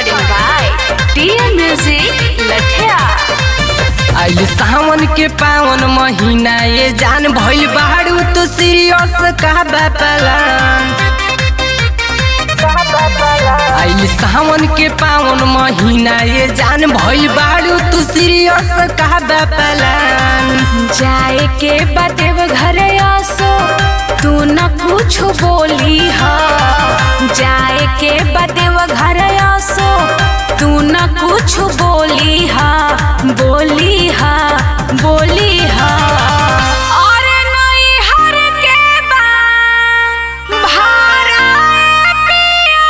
Recording by TN Music Lathia. आइल सावन के पावन महीना ये जान भइल बाड़ू तो सीरियस का बापलान आइल सावन के पावन महीना ये जान भइल बाड़ू तो सीरियस का बापलान जाए के बदेव घर आसो तू न कुछ बोली हा जाए के बदेव घर आसो तू न कुछ बोली हा बोली हा बोली हा और नई हर के बा भारा पिया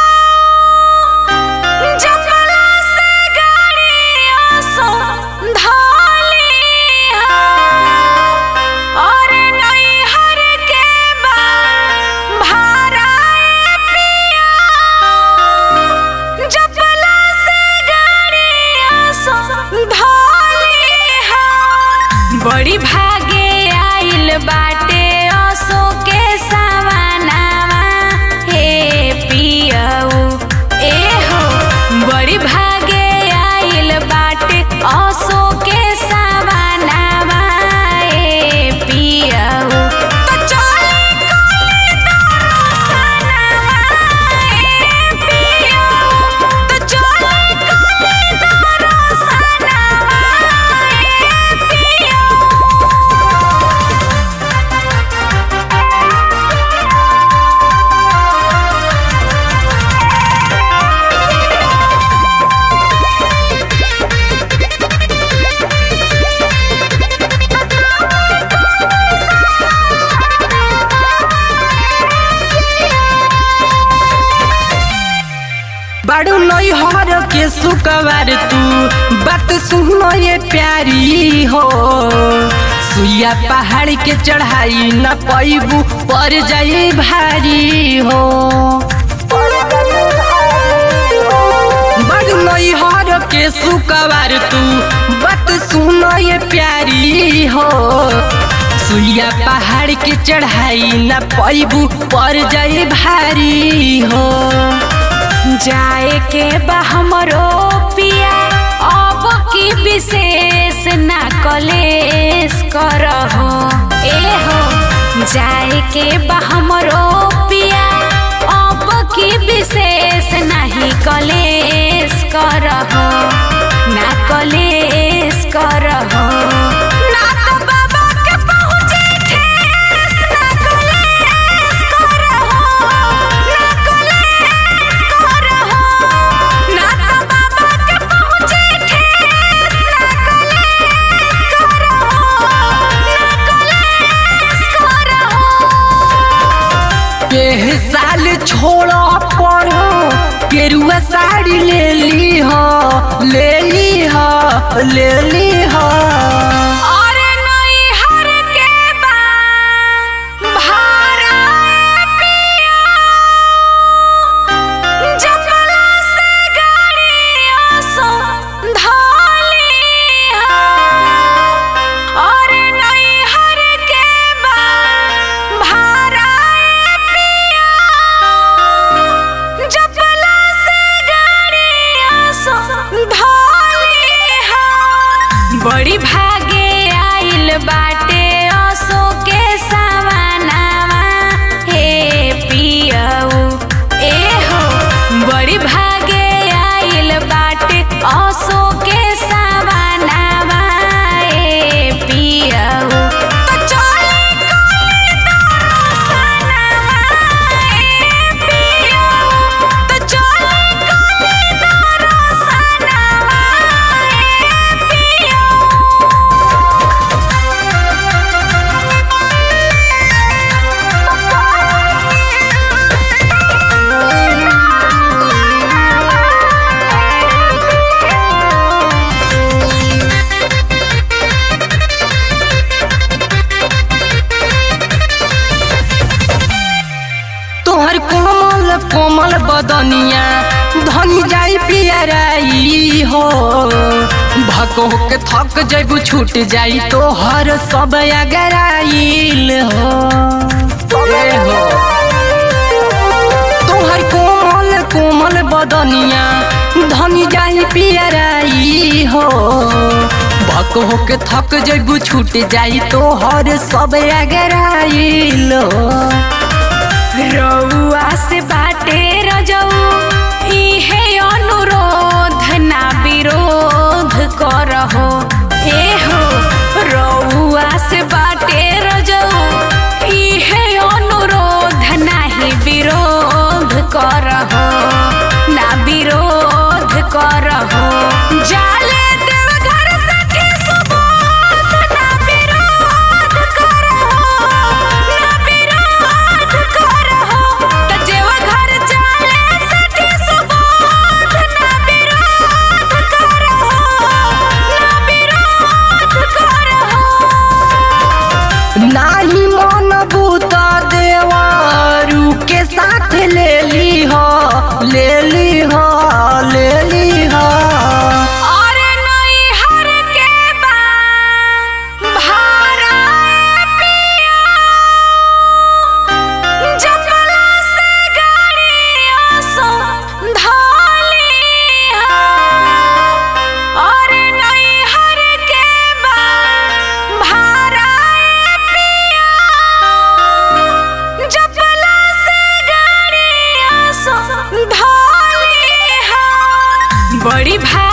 जपला से गाड़ियों सो धालिया और नई हर के बा भारा पिया जपला से गाड़ियों सो धालिया बड़ी भागे आइल बाटे असो के सवानावा हे पियऊ ए हो बड़ी भागे आइल बाटे असो के सवानावा ए पियऊ तो चले कोले दरसनावा ए पियऊ तो चले कोले दरसनावा ए पियऊ बाड़ू नई हर के सुकवार तू बात सुनो ये प्यारी हो सुइया पहाड़ के चढ़ाई न पैबू पर जाई भारी हो बड़ नई हर के सुकवार तू बात सुनो ये प्यारी हो सुइया पहाड़ के चढ़ाई न पैबू पर जाई भारी हो जाए के बा हमरो पिया अब की विशेष ना कलेश करहो ए हो जाए के बा हमरो पिया अब की विशेष नहीं कलेश करहो ना कलेश करहो ना तो बाबा के पहुँचे ठेस ना कलेश करहो ना कलेश करहो ना तो बाबा के पहुँचे ठेस ना कलेश करहो ना कलेश करहो के साल छोड़ पढ़ो केरुआ साड़ी ले ली हो ले ली हो ले ली हो और नई हर के बा भारा पिया जपला से गाड़ियों सो धालिया और नई हर के बा भारा पिया जपला से गाड़ियों सो धालिया बड़ी भागे आइल बाटे असो के सवानावा हे पियऊ ए हो बड़ी भागे आइल बाटे असो के सवानावा ए पियऊ तो चले कोले दरसनावा ए पियऊ तो चले कोले दरसनावा ए पियऊ तोहर कोमल कोमल बदनिया धनी जाई पियराई हो भको के थक जैबू छूट जाई तोहर सब अगराइल हो ए हो तोहर कोमल कोमल बदनिया धनी जाही पियराई हो भक होके थक जैबू छूट जाई तो हर सब अगराइलो रउआ से बाटे रजऊ इहे अनुरोध ना विरोध करहो एहो रउआ से बाटे रजऊ इहे अनुरोध नाही विरोध करहो ना विरोध करहो जाले देवघर सखी सुबोध ना विरोध करहो ना विरोध करहो त देवघर जाले सखी सुबोध ना विरोध करहो ना विरोध करहो नाही मन बूत देवारू के साथ ले ली हो ले ली हो ले ली हो और नई हर के बा भारा पिया जपला से गाड़िया सो धाली और नई हर के बा भारा पिया जपला से गाड़िया सो धाली बड़ी भाई